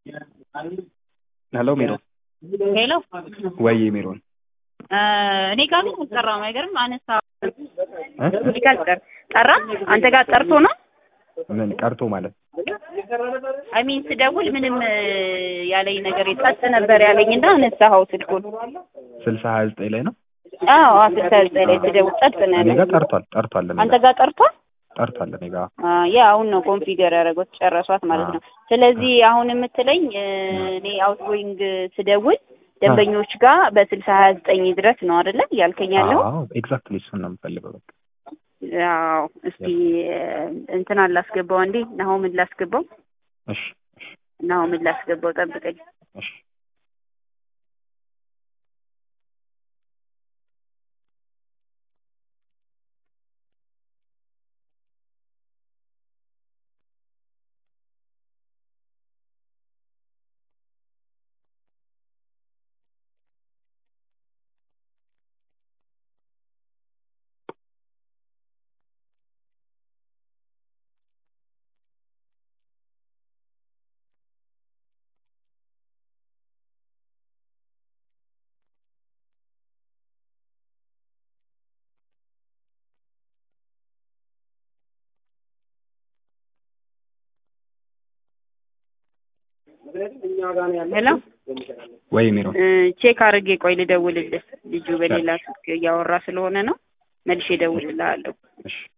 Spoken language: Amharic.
ሄሎ ሜሮን ሄሎ ወይ ሜሮን እኔ ጋር ግን አልጠራም። አይገርም አነሳ እ? እኔ ጋር አልጠር ጠራ። አንተ ጋር ጠርቶ ነው ምን ቀርቶ ማለት አይ ሚን ስደውል ምንም እ, ያለኝ ነገር ጸጥ ነበር ያለኝ እና አነሳኸው ስልኩን። ስልሳ ሀያ ዘጠኝ ላይ ነው አዎ አስልሳ ዘጠኝ ላይ ስደውል ጸጥ ነው እኔ ያለኝ። ጋር ጠርቷል ጠርቷል እኔ አንተ ጋር ጋር ጠርቷል? ጠርቷል እኔ ጋር አ፣ ያ አሁን ነው ኮንፊገር ያደረጉት ጨረሷት ማለት ነው። ስለዚህ አሁን የምትለኝ እ, እኔ አውትጎይንግ ስደውል ደንበኞች ጋር በስልሳ ሀያ ዘጠኝ ድረስ ነው አይደለ ያልከኝ ያለው? አዎ ኤግዛክትሊ እሱን ነው የምፈልገው በቃ ያው እስኪ እ, እንትና ላስገባው እንዴ ናሆምን ላስገባው እሺ ናሆምን ላስገባው ጠብቀኝ። እሺ ሄሎ ወይ ሜሮን እ፣ ቼክ አድርጌ ቆይ ልደውልልህ። ልጁ በሌላ ስልክ እያወራ ስለሆነ ነው። መልሼ እደውልልሃለሁ። እሺ